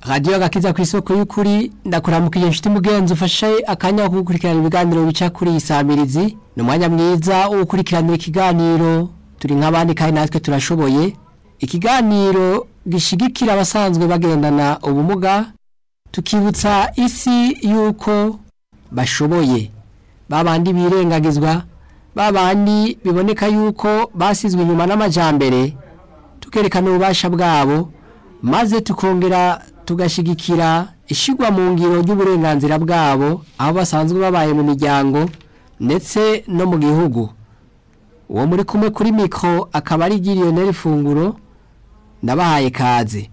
radiyo agakiza ku isoko y'ukuri ndakuramukije inshuti mugenzi ufashe akanya ko gukurikirana ibiganiro bica kuri iyi samirizi ni umwanya mwiza wo gukurikiranira ikiganiro turi nk'abandi kandi natwe turashoboye ikiganiro gishigikira abasanzwe bagendana ubumuga tukibutsa isi yuko bashoboye babandi birengagizwa babandi biboneka yuko basizwe inyuma n'amajambere tukerekana ububasha bwabo maze tukongera tugashigikira ishigwa mu ngiro ry'uburenganzira bwabo aho basanzwe babaye mu miryango ndetse no mu gihugu uwo muri kumwe kuri mikoro akaba ari Lionel Funguro ndabahaye kaze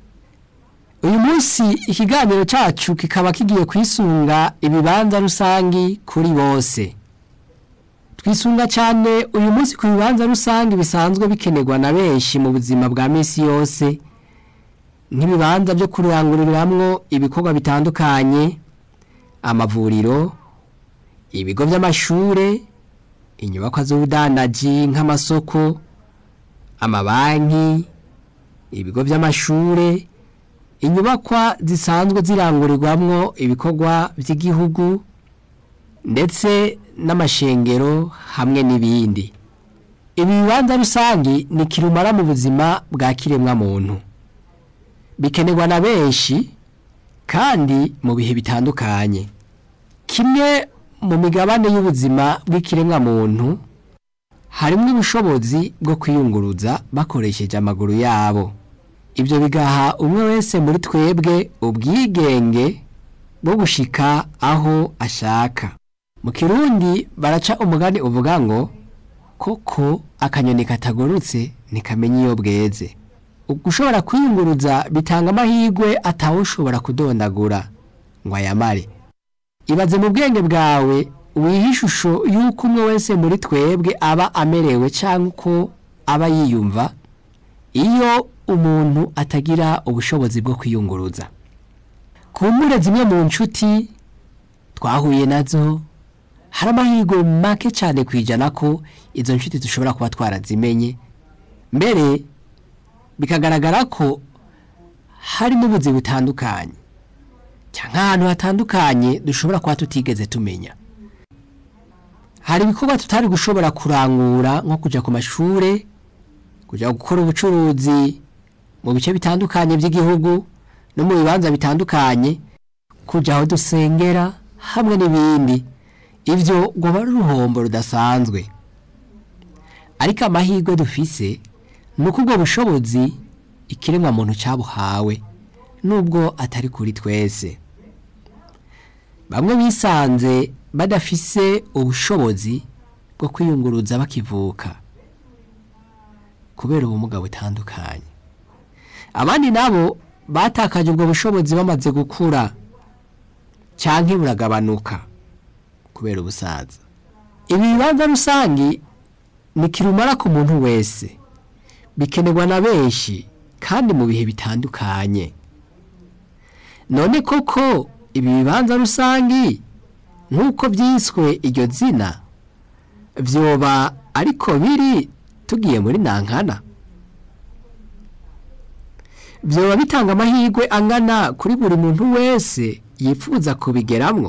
uyu munsi ikiganiro cyacu kikaba kigiye kwisunga ibibanza rusangi kuri bose twisunga cyane uyu munsi ku bibanza rusange bisanzwe bikenerwa na benshi mu buzima bwa minsi yose nk'ibibanza byo kuranguriramwo ibikorwa bitandukanye amavuriro ibigo by'amashure inyubako z'ubudandaji nk'amasoko amabanki ibigo by'amashure inyubakwa zisanzwe zirangurirwamwo ibikorwa by'igihugu ndetse n'amashengero hamwe n'ibindi ibi bibanza rusange ni kirumara mu buzima bwa kiremwa muntu bikenerwa na benshi kandi mu bihe bitandukanye kimwe mu migabane y'ubuzima bw'ikiremwa muntu harimo ubushobozi bwo kwiyunguruza bakoresheje amaguru yabo ibyo bigaha umwe wese muri twebwe ubwigenge bwo gushika aho ashaka mu kirundi baraca umugani uvuga ngo koko akanyoni katagurutse ntikamenya iyo bweze ushobora kwiyunguruza bitanga amahirwe atawushobora kudondagura ngo ayamare ibaze mu bwenge bwawe wiha ishusho y'uko umwe wese muri twebwe aba amerewe cyangwa uko aba yiyumva iyo umuntu atagira ubushobozi bwo kwiyunguruza kumbure zimwe mu nshuti twahuye nazo hari amahirwe make cyane ku ijana ko izo nshuti dushobora kuba twarazimenye mbere bikagaragara ko hari n'ubuzi butandukanye cyangwa ahantu hatandukanye dushobora kuba tutigeze tumenya hari ibikorwa tutari gushobora kurangura nko kujya ku mashuri kujya gukora ubucuruzi mu bice bitandukanye by'igihugu no mu bibanza bitandukanye kujya aho dusengera hamwe n'ibindi ibyo ngo ari uruhombo rudasanzwe ariko amahirwe dufise ni uko ubwo bushobozi ikiremwa muntu cyabuhawe nubwo atari kuri twese bamwe bisanze badafise ubushobozi bwo kwiyunguruza bakivuka kubera ubumuga butandukanye abandi nabo batakaje ubwo bushobozi bamaze gukura cyangwa buragabanuka kubera ubusaza ibi bibanza rusange ni kirumara ku muntu wese bikenerwa na benshi kandi mu bihe bitandukanye none koko ibi bibanza rusange nk'uko byiswe iryo zina byoba ariko biri tugiye muri nankana byoba bitanga amahirwe angana kuri buri muntu wese yifuza kubigeramwo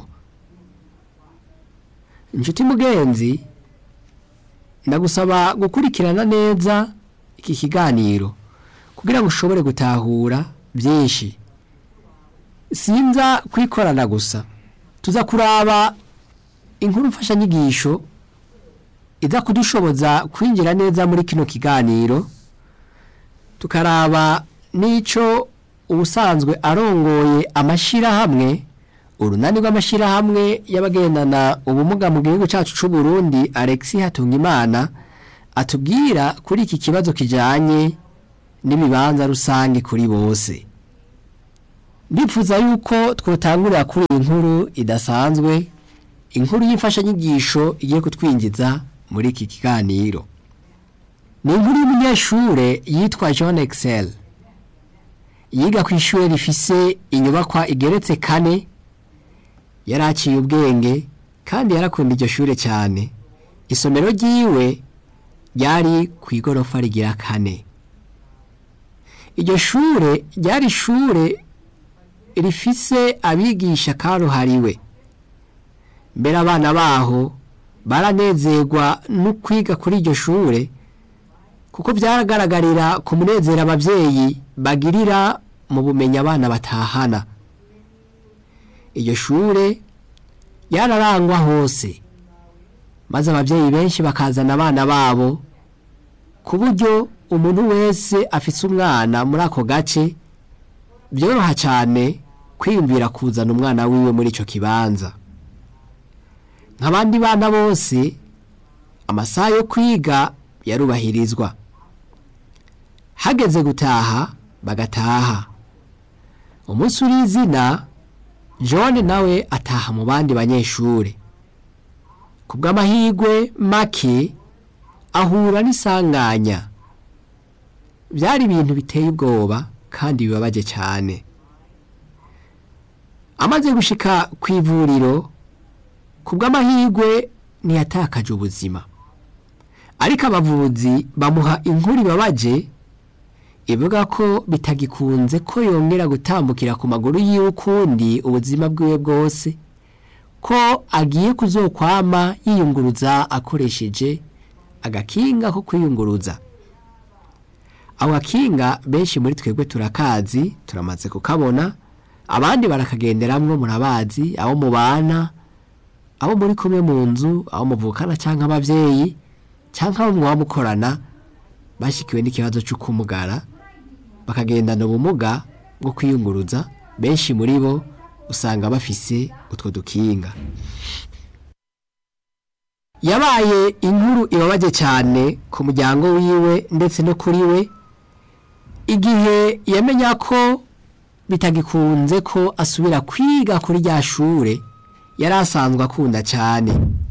inshuti mugenzi ndagusaba gukurikirana neza iki kiganiro kugira ngo ushobore gutahura byinshi sinza kwikorana gusa tuza kuraba inkuru mfashanyigisho iza kudushoboza kwinjira neza muri kino kiganiro tukaraba n'icyo ubusanzwe arongoye amashyirahamwe urunani rw'amashyirahamwe y'abagendana ubumuga mu gihugu cyacu cy'u Burundi Alexis Hatungimana atubwira kuri iki kibazo kijyanye n'ibibanza rusange kuri bose ndifuza yuko twotangurira kuri iyi nkuru idasanzwe inkuru y'imfashanyigisho igiye kutwinjiza muri iki kiganiro ni inkuru y'umunyeshure yitwa John Excel yiga ku ishuri rifise inyubakwa igeretse kane yari aciye ubwenge kandi yarakunda iryo shure cyane isomero ryiwe ryari ku igorofa rigira kane iryo shure ryari ishure rifise abigisha karuhariwe mbere abana baho baranezerwa no kwiga kuri iryo shure kuko byaragaragarira ku munezero ababyeyi bagirira mu bumenyi abana batahana iryo shure yararangwa hose maze ababyeyi benshi bakazana abana babo ku buryo umuntu wese afise umwana muri ako gace byoroha cyane kwiyumvira kuzana umwana wiwe muri icyo kibanza nk'abandi bana bose amasaha yo kwiga yarubahirizwa hageze gutaha bagataha umunsi uri izina john nawe ataha mu bandi banyeshuri ku bw'amahirwe make ahura n'isanganya byari ibintu biteye ubwoba kandi bibabaje cyane amaze gushika ku ivuriro ku bw'amahirwe ntiyatakaje ubuzima ariko abavuzi bamuha inkuru ibabaje ivuga ko bitagikunze ko yongera gutambukira ku maguru yiwe ukundi ubuzima bwiwe bwose ko agiye kuzokwama yiyunguruza akoresheje agakinga ko kwiyunguruza ako gakinga benshi muri twebwe turakazi turamaze kukabona abandi barakagenderamwo murabazi abo mubana abo muri kumwe mu nzu abo muvukana cyangwa ababyeyi cyangwa abo mwaba mukorana bashyikiwe n'ikibazo cyo kumugara bakagendana ubumuga bwo kwiyunguruza benshi muri bo usanga bafise utwo dukinga yabaye inkuru ibabaje cyane ku muryango wiwe ndetse no kuri we igihe yamenya ko bitagikunze ko asubira kwiga kuri rya shure yari asanzwe akunda cyane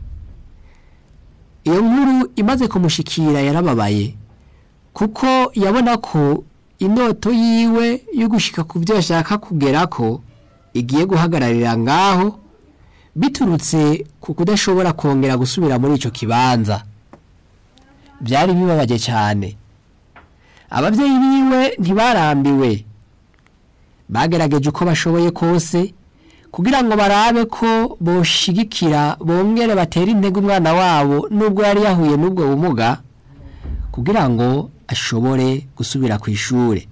iyo nkuru imaze kumushikira yarababaye kuko yabona ko indoto yiwe yo gushika ku byo ashaka kugera ko igiye guhagararira ngaho biturutse ku kudashobora kongera gusubira muri icyo kibanza byari bibabaje cyane ababyeyi biwe ntibarambiwe bagerageje uko bashoboye kose kugira ngo barabe ko boshigikira bongere batere intege umwana wabo nubwo yari yahuye n'ubwo bumuga kugira ngo ashobore gusubira ku ishuri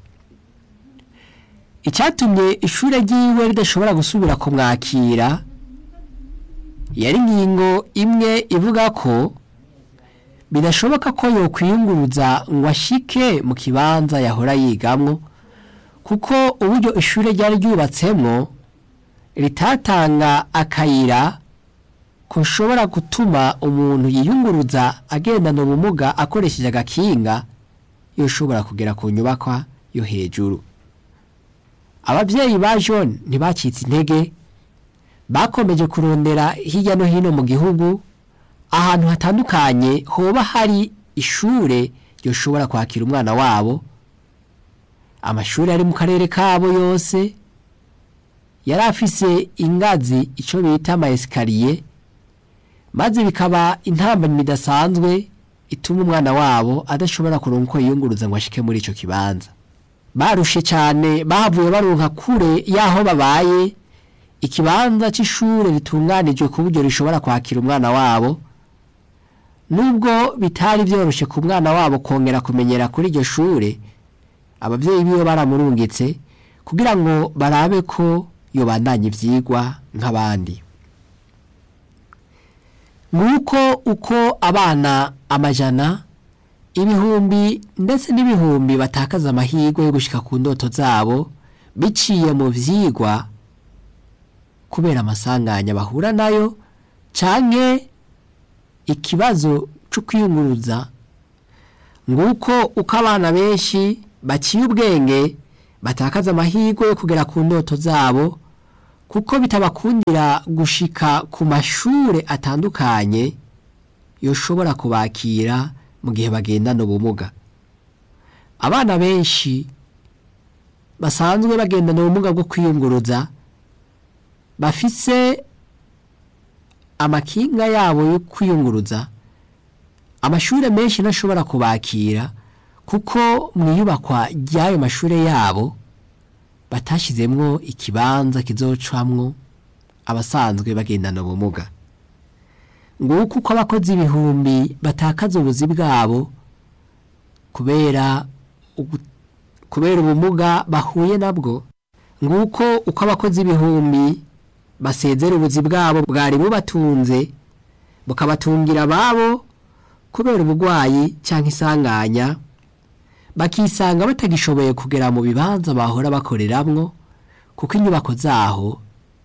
icyatumye ishuri ry'iwe ridashobora gusubira kumwakira yari ingingo imwe ivuga ko bidashoboka ko yokwiyunguruza ngo ashike mu kibanza yahora yigamwo kuko uburyo ishuri ryari ryubatsemwo ritatanga akayira kushobora gutuma umuntu yiyunguruza agendana ubumuga akoresheje agakinga yoshobora kugera ku nyubakwa yo hejuru ababyeyi ba john ntibacitse intege bakomeje kurondera hirya no hino mu gihugu ahantu hatandukanye hoba hari ishure yoshobora kwakira umwana wabo amashuri ari mu karere kabo yose yari afise ingazi icyo bita amayesikariye maze bikaba intambamyi idasanzwe ituma umwana wabo adashobora kuronka uko yiyunguruza ngo ashike muri icyo kibanza barushe cyane bahavuye baronka kure y'aho babaye ikibanza cy'ishuri ritunganijwe ku buryo rishobora kwakira umwana wabo nubwo bitari byoroshye ku mwana wabo kongera kumenyera kuri iryo shuri ababyeyi biwe baramurungitse kugira ngo barabe ko yobandanya ibyigwa nk'abandi nguko uko abana amajana ibihumbi ndetse n'ibihumbi batakaza amahirwe yo gushyika ku ndoto zabo biciye mu byigwa kubera amasanganya bahura nayo cyane ikibazo cyo kwiyunguruza nguko uko abana benshi baciye ubwenge batakaza amahirwe yo kugera ku ndoto zabo kuko bitabakundira gushika ku mashuri atandukanye yoshobora kubakira mu gihe bagendana ubumuga abana benshi basanzwe bagendana ubumuga bwo kwiyunguruza bafise amakinga yabo yo kwiyunguruza amashuri menshi ntashobora kubakira kuko mu iyubakwa ry'ayo mashuri yabo batashizemwo ikibanza kizocamwo abasanzwe bagendana ubumuga nguko uko abakozi ibihumbi batakaza ubuzi bwabo kubera ugu- kubera ubumuga bahuye nabwo nguko uko abakozi ibihumbi basezera ubuzi bwabo bwari bubatunze bukabatungira ababo kubera ubugwayi cyangwa isanganya bakisanga batagishoboye kugera mu bibanza bahora bakoreramwo kuko inyubako zaho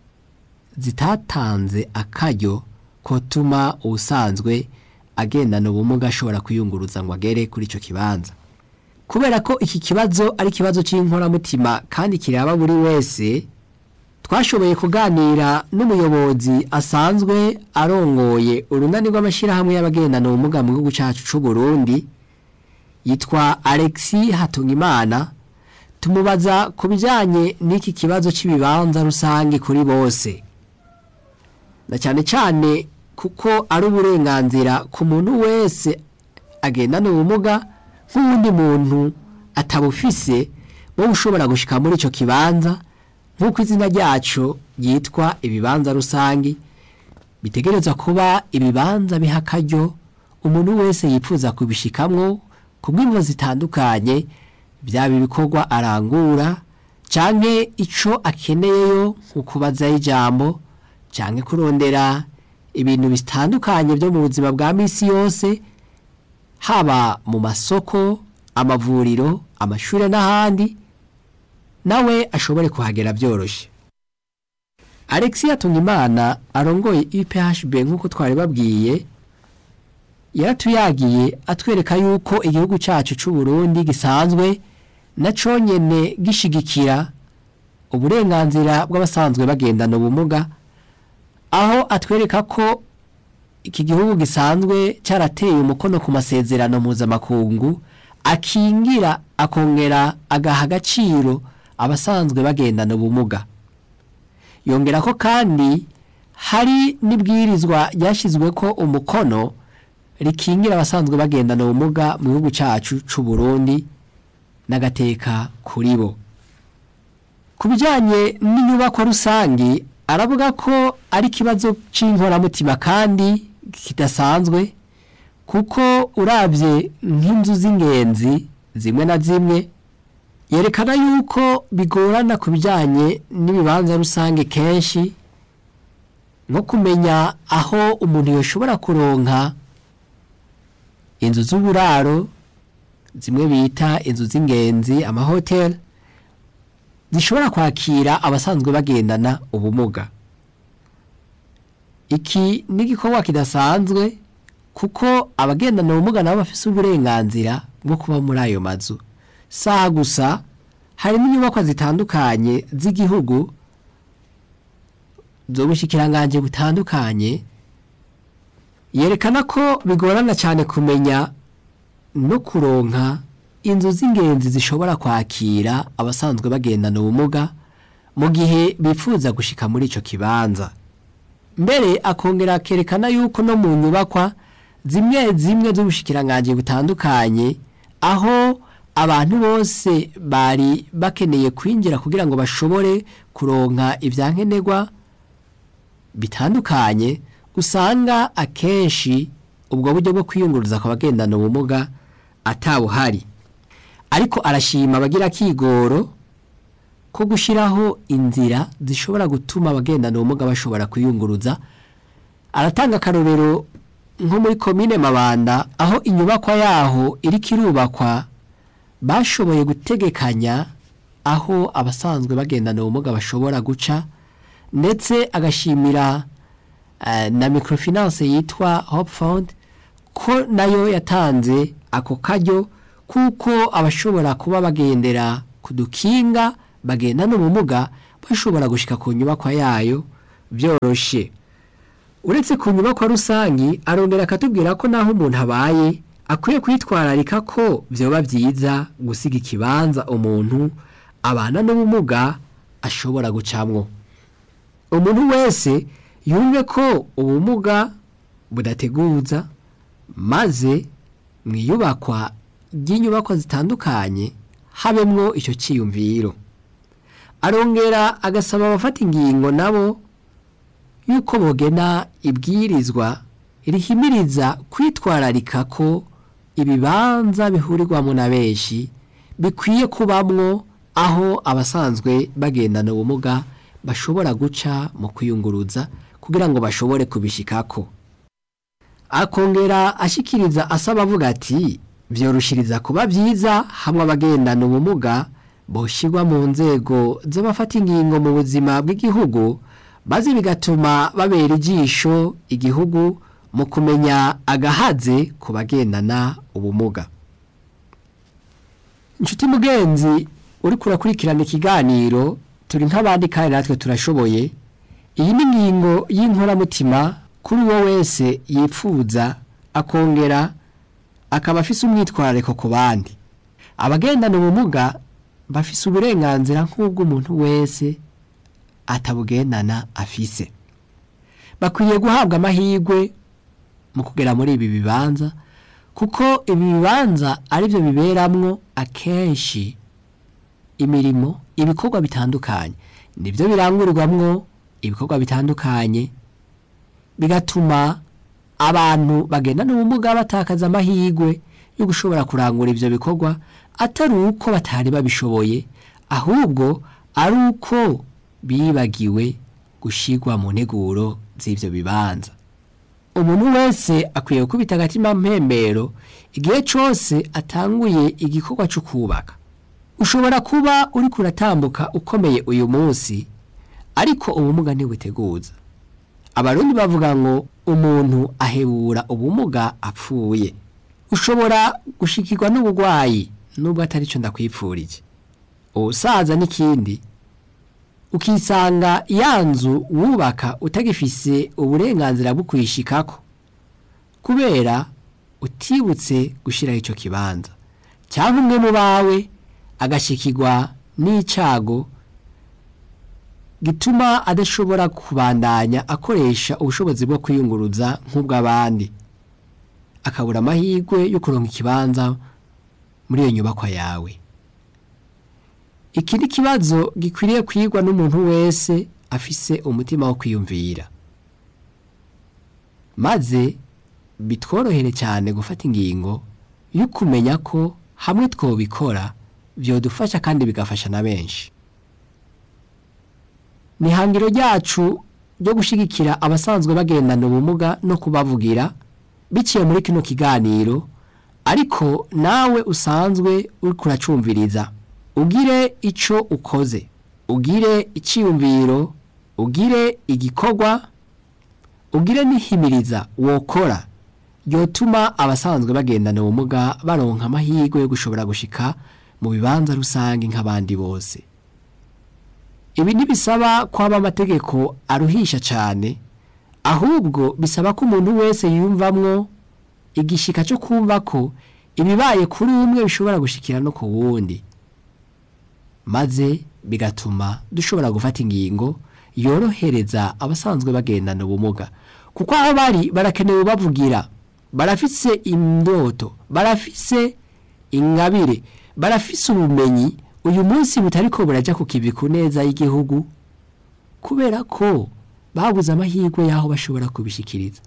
zitatanze akaryo kotuma ubusanzwe agendana ubumuga ashobora kwiyunguruza ngo agere kuri icyo kibanza kubera ko iki kibazo ari ikibazo cy'inkoramutima kandi kiraba buri wese twashoboye kuganira n'umuyobozi asanzwe arongoye urunani rw'amashyirahamwe y'abagendana ubumuga mu gihugu cyacu cy'u Burundi yitwa Alexis Hatungimana tumubaza ku bijyanye n'iki kibazo cy'ibibanza rusange kuri bose na cyane cyane kuko ari uburenganzira ku muntu wese agendana ubumuga nk'uwundi muntu atabufise wowe ushobora gushyika muri icyo kibanza nk'uko izina ryacu ryitwa ibibanza rusange bitegerezwa kuba ibibanza biha akaryo umuntu wese yifuza kubishikamwo ku bw'imvo zitandukanye byaba ibikorwa arangura cyangwa icyo akeneyeyo nko kubazaho ijambo cyangwa kurondera ibintu bitandukanye byo mu buzima bwa minsi yose haba mu masoko amavuriro amashuri n'ahandi nawe ashobore kuhagera byoroshye alexia tungimana arongoye iphb nk'uko twari babwiye yaratuyagiye atwereka yuko igihugu cyacu cy'u Burundi gisanzwe na nyine gishigikira uburenganzira bw'abasanzwe bagendana ubumuga aho atwereka ko iki gihugu gisanzwe cyarateye umukono ku masezerano mpuzamakungu akingira akongera agaha agaciro abasanzwe bagendana ubumuga yongera ko kandi hari n'ibwirizwa ryashyizwe ko umukono rikingira abasanzwe bagendana ubumuga mu gihugu cyacu cy'u Burundi n'agateka kuri bo ku bijyanye n'inyubako rusange aravuga ko ari ikibazo cy'inkoramutima kandi kidasanzwe kuko urabye nk'inzu z'ingenzi zimwe na zimwe yerekana yuko bigorana ku bijyanye n'ibibanza rusange kenshi nko kumenya aho umuntu yashobora kuronka inzu z'uburaro zimwe bita inzu z'ingenzi amahoteli zishobora kwakira abasanzwe bagendana ubumuga iki ni igikorwa kidasanzwe kuko abagendana ubumuga nabo bafite uburenganzira bwo kuba muri ayo mazu saha gusa harimo inyubako zitandukanye z'igihugu z'ubushikiranganje butandukanye yerekana ko bigorana cyane kumenya no kuronka inzu z'ingenzi zishobora kwakira abasanzwe bagendana ubumuga mu gihe bifuza gushika muri icyo kibanza mbere akongera akerekana yuko no mu nyubakwa zimwe zimwe z'ubushikiranganje butandukanye aho abantu bose bari bakeneye kwinjira kugira ngo bashobore kuronka ibyankenerwa bitandukanye usanga akenshi ubwo buryo bwo kwiyunguruza ku bagendana ubumuga atabuhari ariko arashima abagira akigoro ko gushyiraho inzira zishobora gutuma abagendana ubumuga bashobora kwiyunguruza aratanga akarorero nko muri komine mabanda aho inyubakwa yaho iri kirubakwa bashoboye gutegekanya aho abasanzwe bagendana ubumuga bashobora guca ndetse agashimira na microfinance yitwa hope fund ko nayo yatanze ako karyo kuko abashobora kuba bagendera ku dukinga bagendana ubumuga bashobora gushyika ku nyubakwa yayo byoroshye uretse ku nyubakwa rusange arongera akatubwira ko naho umuntu abaye akwiye kwitwararika ko byaba byiza gusiga ikibanza umuntu abana n'ubumuga ashobora gucamwo umuntu wese yumve ko ubumuga budateguza maze mu iyubakwa ry'inyubako zitandukanye habemwo icyo cyiyumviro arongera agasaba abafata ingingo nabo yuko bogena ibwirizwa rihimiriza kwitwararika ko ibibanza bihurirwamo na benshi bikwiye kubamwo aho abasanzwe bagendana ubumuga bashobora guca mu kwiyunguruza kugira ngo bashobore kubishikako akongera ashikiriza asaba avuga ati vyoroshiriza kuba vyiza hamwe abagendana ubumuga boshirwa mu nzego z'abafata ingingo mu buzima bw'igihugu maze bigatuma babera ijisho igihugu mu kumenya agahaze ku bagendana ubumuga inshuti mugenzi uriko urakurikirana ikiganiro turi nk'abandi kandi natwe turashoboye iyi ni ingingo y'inkoramutima kuri uwo wese yipfuza akongera akaba afise umwitwarariko ku bandi abagendana ubumuga bafise uburenganzira nk'ubw'umuntu wese atabugendana afise bakwiye guhabwa amahirwe mu kugera muri ibi bibanza kuko ibi bibanza ari byo biberamwo akenshi imirimo ibikorwa bitandukanye nibyo birangurirwamwo ibikorwa bitandukanye bigatuma abantu bagendana ubumuga batakaza amahirwe yo gushobora kurangura ivyo bikorwa atari uko batari babishoboye ahubwo ari uko bibagiwe gushirwa mu nteguro z'ivyo bibanza umuntu wese akwiye gukubita agatima mpembero igihe cose atanguye igikorwa co kubaka ushobora kuba uriko uratambuka ukomeye uyu munsi ariko ubumuga ntibuteguza abarundi bavuga ngo umuntu ahebura ubumuga apfuye ushobora gushikirwa n'ubugwayi nubwo atari cyo ndakwipfurije ubusaza n'ikindi ukisanga ya nzu wubaka utagifise uburenganzira bwo kuyishikako kubera utibutse gushyiraho icyo kibanza cyangwa umwe mu bawe agashikirwa n'icago gituma adashobora kubandanya akoresha ubushobozi bwo kwiyunguruza nk'ubw'abandi akabura amahirwe yo kuronka ikibanza muri iyo nyubakwa yawe iki ni ikibazo gikwiriye kwigwa n'umuntu wese afise umutima wo kwiyumvira maze bitworohere cyane gufata ingingo yo kumenya ko hamwe twobikora byodufasha kandi bigafasha na benshi ni ihangiro ryacu ryo gushyigikira abasanzwe bagendana ubumuga no kubavugira biciye muri kino kiganiro ariko nawe usanzwe uri kuracumviriza ugire icyo ukoze ugire icyiyumviro ugire igikorwa ugire n'ihimiriza wokora ryotuma abasanzwe bagendana ubumuga baronka amahirwe yo gushobora gushika mu bibanza rusange nk'abandi bose ibi ntibisaba ko haba amategeko aruhisha cyane ahubwo bisaba ko umuntu wese yiyumvamwo igishika cyo kumva ko ibibaye kuri umwe bishobora gushikira no ku wundi maze bigatuma dushobora gufata ingingo yorohereza abasanzwe bagendana ubumuga kuko aho bari barakenewe bavugira barafise indoto barafise ingabire barafise ubumenyi uyu munsi butariko burajya ku kivi ku neza y'igihugu kubera ko babuze amahirwe y'aho bashobora kubishikiriza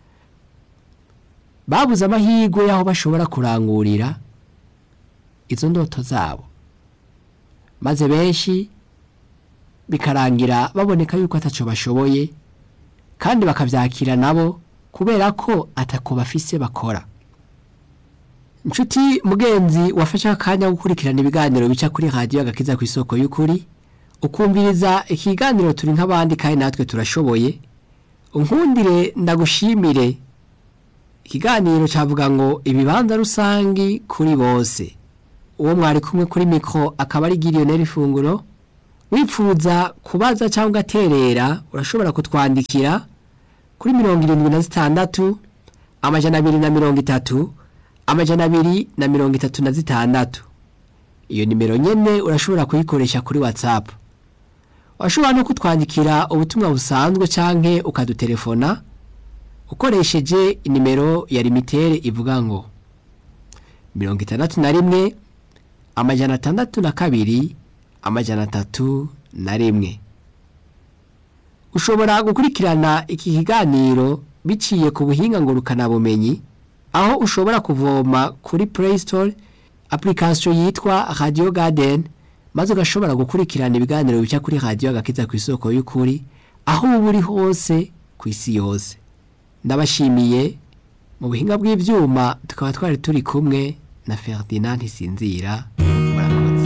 babuze amahirwe y'aho bashobora kurangurira izo ndoto zabo maze benshi bikarangira baboneka yuko ataco bashoboye kandi bakavyakira nabo kubera ko atako bafise bakora inshuti mugenzi wafashe akanya gukurikirana ibiganiro bica kuri radiyo agakiza ku isoko y'ukuri ukumviriza ikiganiro turi nk'abandi kandi natwe turashoboye unkundire ndagushimire ikiganiro cyavuga ngo ibibanza rusangi kuri bose uwo mwari kumwe kuri mikoro akaba ari giriyoneri ifunguro wifuza kubaza cyangwa ugaterera urashobora kutwandikira kuri mirongo irindwi na zitandatu amajana abiri na mirongo itatu amajana abiri na mirongo itatu na zitandatu iyo nimero nyine urashobora kuyikoresha kuri watsapu washobora no kutwandikira ubutumwa busanzwe cyangwa ukadutelefona ukoresheje inimero ya limitere ivuga ngo mirongo itandatu na rimwe amajana atandatu na kabiri amajana atatu na rimwe ushobora gukurikirana iki kiganiro biciye ku buhinga ngurukanabumenyi aho ushobora kuvoma kuri play store application yitwa radio garden maze ugashobora gukurikirana ibiganiro bica kuri radio agakiza ku isoko y'ukuri aho uba uri hose ku isi yose ndabashimiye mu buhinga bw'ibyuma tukaba twari turi kumwe na Ferdinand Ntisinzira